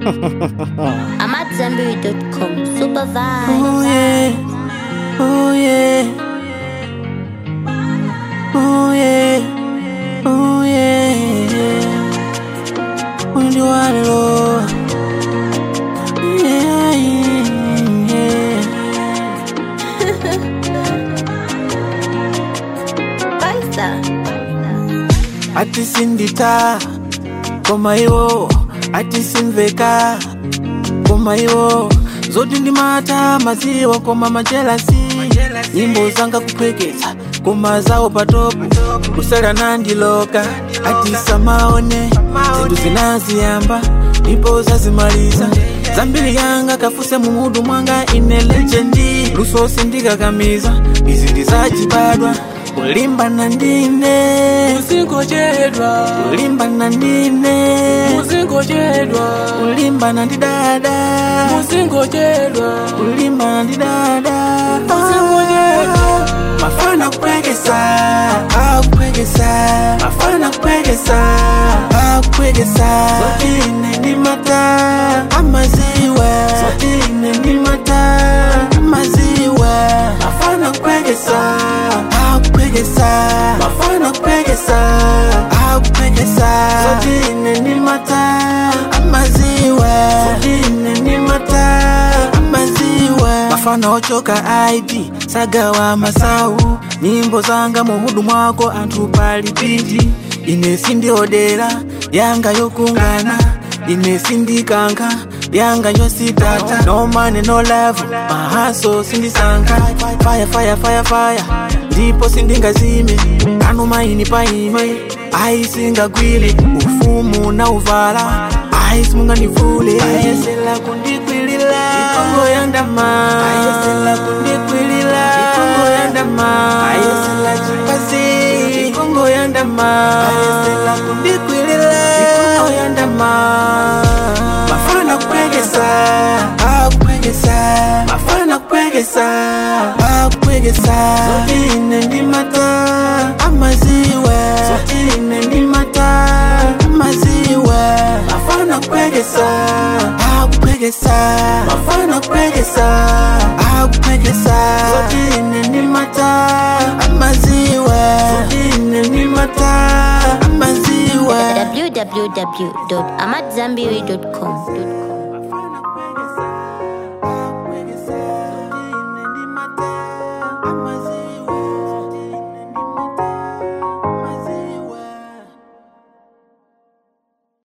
I'm at Zambiri.com. Super vibe. Oh yeah, oh yeah, oh yeah, oh yeah. When you want it all, yeah, yeah, yeah. Baisa. Ati sindita, koma iwo, ati simveka, koma iwo zoti ndimata maziwa koma majelasi nyimbo zanga kupwekeza koma zawo patopu kusala nandiloka ati samaone zinthu zinaziyamba ndipo zazimaliza zambiri yanga kafuse mumudu mwanga ine legendi lusosi ndikakamiza izi ndizachibadwa kulimbana ndine muzingojedwa kulimbana ndine muzingojedwa kulimbana ndi dada muzingojedwa kulimbana ndi dada Muzingojedwa. mafana kupwekesa akupwekesa mafana kupwekesa akupwekesa zotine ndi mata amaziwa zotine ndi mata amaziwa mafana kupwekesa akupwekesa mafana kupwekesa akupwekesa zotine ndi mata amaziwa zotine ndi mata amaziwa mafana ochoka id sagawa masau nyimbo zanga muhudu mwako anthu pali piti ine sindiodera yanga yokungana ine sindikankha yanga yositata no money no love mahaso sindisankha fire fire fire fire ndipo sindingazime kanu maini paime aisingagwile ufumu na uvala aisimunganivule ayesela kundikwilila ikongo yandama ayesela kundikwilila ikongo yandama ayesela chipazi ikongo yandama ayesela kundikwilila ikongo yandama mafana kupwekesa akupwekesa mafana kupwekesa akupwekesa zotine ndi mata amaziwa zotine ndi mata amaziwa mafana kupwekesa akupwekesa mafana kupwekesa akupwekesa zotine ndi mata amaziwa zotine ndi mata amaziwa www.amatzambiri.com.